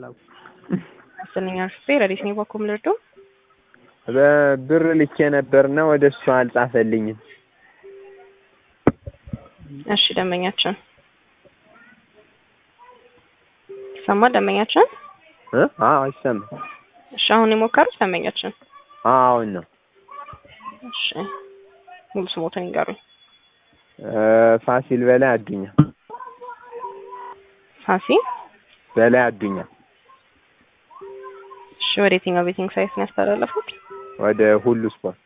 አስረኛ ክፍል ረዲስ ነው ባኮም ልርዶ በብር ልኬ ነበርና ወደ እሱ አልጻፈልኝም። እሺ ደንበኛችን ሰማ ደንበኛችን እ አዎ ይሰማል። እሺ አሁን የሞከሩት ደንበኛችን አሁን ነው እሺ ሙሉ ስሞትን ይንገሩኝ። እ ፋሲል በላይ አዱኛ ፋሲ በላይ አዱኛ እሺ ወደ የትኛው ቤቲንግ ሳይት ነው ያስተላለፉት? ወደ ሁሉ ስፖርት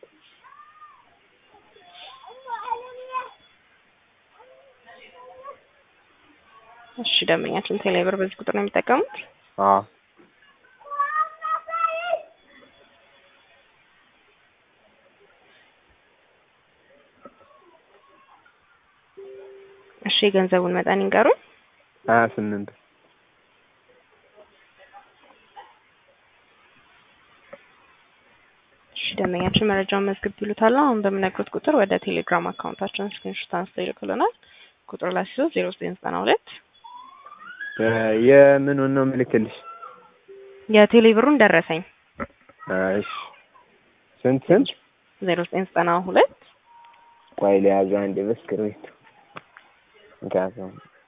እሺ ደንበኛችን ቴሌብር በዚህ ቁጥር ነው የሚጠቀሙት? አዎ እሺ የገንዘቡን መጠን ይንገሩኝ። ሀያ ስምንት እሺ ደንበኛችን መረጃውን መዝግብ ይሉታል። አሁን በምነግሩት ቁጥር ወደ ቴሌግራም አካውንታችን ስክሪንሾት አንስተው ይልኩልናል። ቁጥር ላይ ሲዞ ዜሮ ዘጠኝ ዘጠና ሁለት የምኑን ነው ምልክልሽ? የቴሌብሩን ደረሰኝ እሺ ስንት ስንት? ዜሮ ዘጠኝ ዘጠና ሁለት ቆይ ለያዙ አንድ በስክሪፕት ምክንያቱም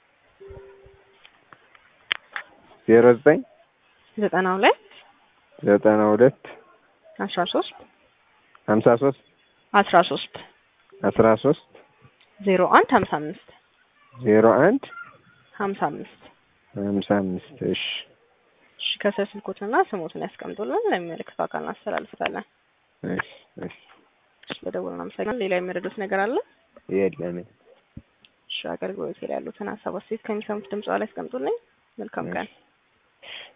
ዜሮ ዘጠኝ ዘጠና ሁለት ዘጠና ሁለት አስራ ሶስት ሀምሳ ሶስት አስራ ሶስት አስራ ሶስት ዜሮ አንድ ሀምሳ አምስት ዜሮ አንድ ሀምሳ አምስት ሀምሳ አምስት እሺ እሺ ከስር ስልኮትና ስሞትን ያስቀምጡልን ለሚመለከተው አካል እናስተላልፋለን። እሺ እሺ እሺ በደውል እናመሰግናለን። ሌላ የሚረዱት ነገር አለ? የለም እሺ አገልግሎት ላይ ያሉትን ሀሳብ አስተያየት ከሚሰሙት ድምጽ ላይ ያስቀምጡልኝ። መልካም ቀን።